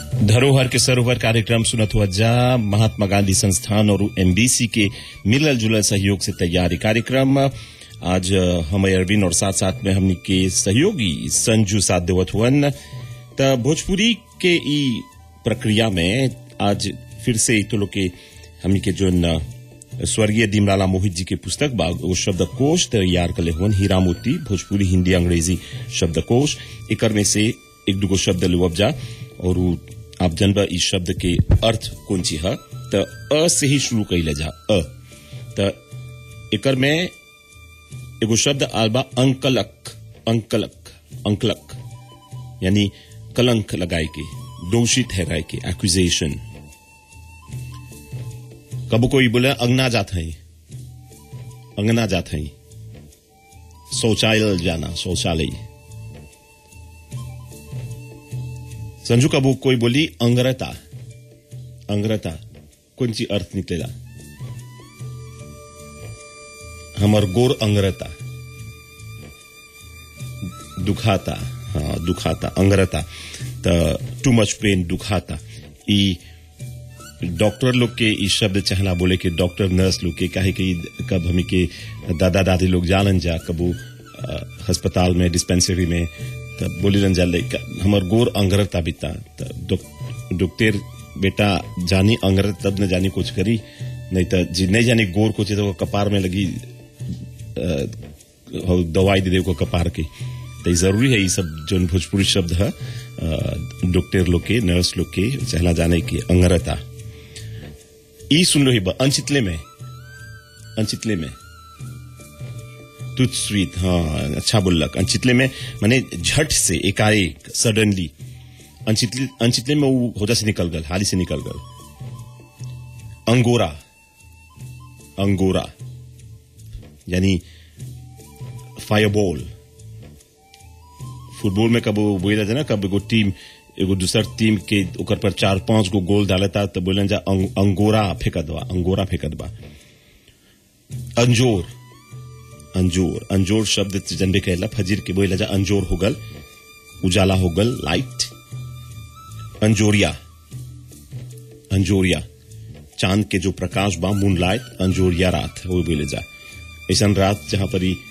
धरोहर के सरोवर कार्यक्रम सुनत हुआ जा महात्मा गांधी संस्थान और एमबीसी के मिलल जुलल सहयोग से तैयार ये कार्यक्रम आज हमें अरविंद और साथ साथ में हमनी के सहयोगी संजू साथ देवत हुअन त भोजपुरी के ई प्रक्रिया में आज फिर से तो लोग के हमनी के जो न स्वर्गीय दीमलाला मोहित जी के पुस्तक बा वो शब्दकोश तैयार कले हुअन हीरा मोती भोजपुरी हिंदी अंग्रेजी शब्दकोश एकर में से एक दुगो शब्द लेवब जा और उ आप जनबा इस शब्द के अर्थ कौन ची है त अ से ही शुरू कैले जा अ त एकर में एगो शब्द आल बा अंकलक अंकलक अंकलक यानी कलंक लगाए के दोषी ठहराए के एक्यूजेशन कबो कोई बोले अंगना जात है अंगना जात है शौचालय जाना शौचालय संजू कबू कोई बोली अंग्रता अंग्रता कौन सी अर्थ निकलेला हमर गोर अंग्रता दुखाता हाँ दुखाता अंग्रता त टू मच पेन दुखाता ई डॉक्टर लोग के ई शब्द चाहना बोले के डॉक्टर नर्स लोग के काहे कि कब हमी के दादा दादी लोग जानन जा कबू अस्पताल में डिस्पेंसरी में तब बोली रन जाले हमर गोर अंग्रता बिता डॉक्टर बेटा जानी अंग्रत तब न जानी कुछ करी नहीं तो जी नहीं जानी गोर कुछ तो कपार में लगी दवाई दे दे को कपार के तो जरूरी है ये सब जो भोजपुरी शब्द है डॉक्टर लोग के नर्स लोग के चहला जाने की अंग्रता ई सुन लो ही अनचितले में अनचितले में तुझ स्वीट हाँ अच्छा बोलक अनचितले में माने झट से एकाएक सडनली अनचितले अनचितले में वो होदा से निकल गल हाली से निकल गल अंगोरा अंगोरा यानी फायरबॉल फुटबॉल में कब बोला जाए ना कब एगो टीम एगो दूसर टीम के ऊपर पर चार पांच गो गोल डालता तो बोलन जा अंग, अंगोरा फेंकत बा अंगोरा फेंकत बा अंजोर अंजोर अंजोर शब्द जनबे कहला फजीर के बोला जा अंजोर हो गल उजाला हो गल लाइट अंजोरिया अंजोरिया चांद के जो प्रकाश बा मून लाइट अंजोरिया रात वो बोले जा ऐसा रात जहां पर